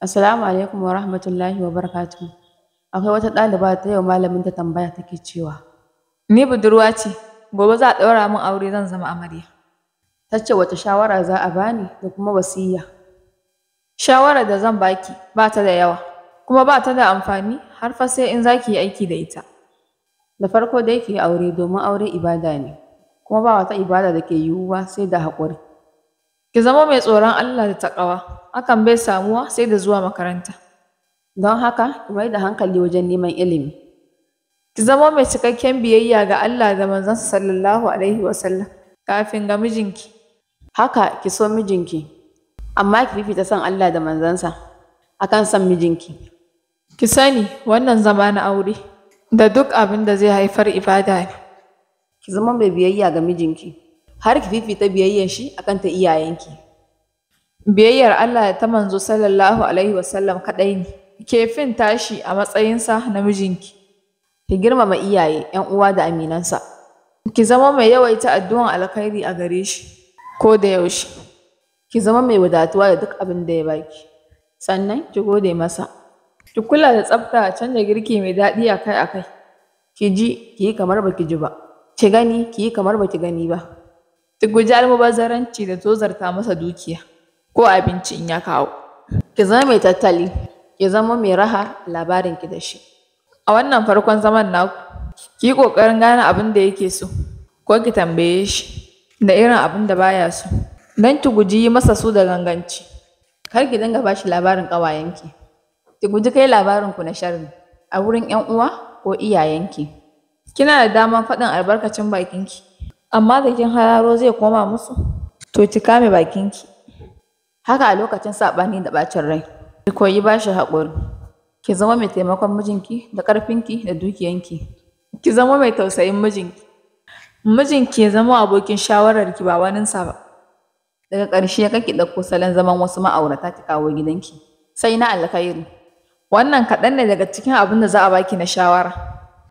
Assalamu alaikum wa rahmatullahi wa barakatuhu. Akwai wata ɗaliba ta yau malamin ta tambaya take cewa, Ni budurwa ce, gobe za a ɗaura min aure zan zama amarya. ta ce wata shawara za a bani da kuma wasiyya. Shawarar da zan baki ba ta da yawa, kuma ba ta da amfani har fa sai in za ki yi aiki da ita. Da farko dai ki yi aure domin aure ibada ne, kuma ba wata ibada da ke yiwuwa sai da haƙuri. Ki zama mai tsoron Allah da taƙawa, hakan bai samuwa sai da zuwa makaranta. Don haka, ki mai da hankali wajen neman ilimi. Ki zama mai cikakken biyayya ga Allah da manzansa sallallahu alaihi wasallam kafin ga mijinki. Haka ki so mijinki, amma ki fifita son Allah da manzansa akan son mijinki. Ki sani wannan zama na aure da duk abin da zai haifar ibada ne. Ki zama mai biyayya ga mijinki, har ki fifita biyayyar shi akan ta iyayenki. Biyayyar Allah da ta manzo sallallahu alaihi wasallam kaɗai ne. Ke fin tashi a matsayinsa na mijinki. Ki girmama iyaye, ‘yan uwa da aminansa. Ki zama mai yawaita addu'an alkhairi a gare shi ko da yaushe. Ki zama mai wadatuwa da duk abin da ya baki. Sannan ki gode masa. Ki kula da tsafta canza girki mai daɗi akai-akai. Ki ji, ki yi kamar baki ji ba. Ki gani, ki yi kamar baki gani ba. Ki guji almubazzaranci da tozarta masa dukiya ko abinci in ya kawo. Ki zama mai tattali, ki zama mai raha labarin ki da shi. A wannan farkon zaman naku, ki yi ƙoƙarin gane abin da yake so, ko ki tambaye shi da irin abin da baya so, don ki guji yi masa su da ganganci. Kar ki dinga bashi labarin ƙawayenki. Ki guji kai labarin ku na sharri a wurin ‘yan uwa ko iyayenki. Kina da damar faɗin albarkacin bakinki, amma da kin hararo zai koma musu, to ki kame bakinki. Haka a lokacin saɓani da ɓacin rai, ki koyi bashi haƙuri. Ki zama mai taimakon mijinki da ƙarfinki da dukiyanki. Ki zama mai tausayin mijinki. Mijinki ya zama abokin shawararki ba waninsa ba. Daga ƙarshe kar ki ɗauko salon zaman wasu ma'aurata ki kawo gidanki. Sai na alkhairi. Wannan kaɗan ne daga cikin abin da za a baki na shawara.